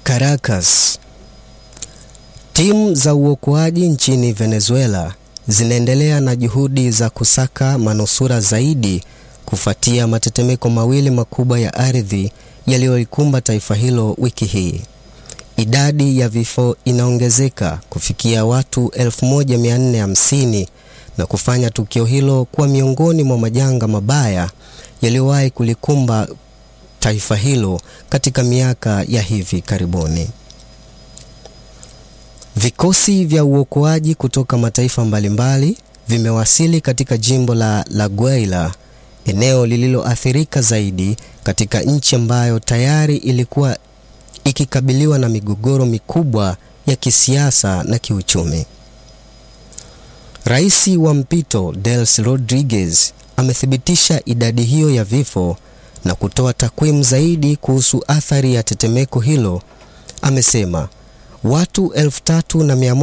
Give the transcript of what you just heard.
Caracas. Timu za uokoaji nchini Venezuela zinaendelea na juhudi za kusaka manusura zaidi kufuatia matetemeko mawili makubwa ya ardhi yaliyoikumba taifa hilo wiki hii. Idadi ya vifo inaongezeka kufikia watu 1450 na kufanya tukio hilo kuwa miongoni mwa majanga mabaya yaliyowahi kulikumba taifa hilo katika miaka ya hivi karibuni. Vikosi vya uokoaji kutoka mataifa mbalimbali vimewasili katika jimbo la La Guaira, eneo lililoathirika zaidi katika nchi ambayo tayari ilikuwa ikikabiliwa na migogoro mikubwa ya kisiasa na kiuchumi. Rais wa mpito Delcy Rodriguez amethibitisha idadi hiyo ya vifo na kutoa takwimu zaidi kuhusu athari ya tetemeko hilo. Amesema watu elfu tatu na mia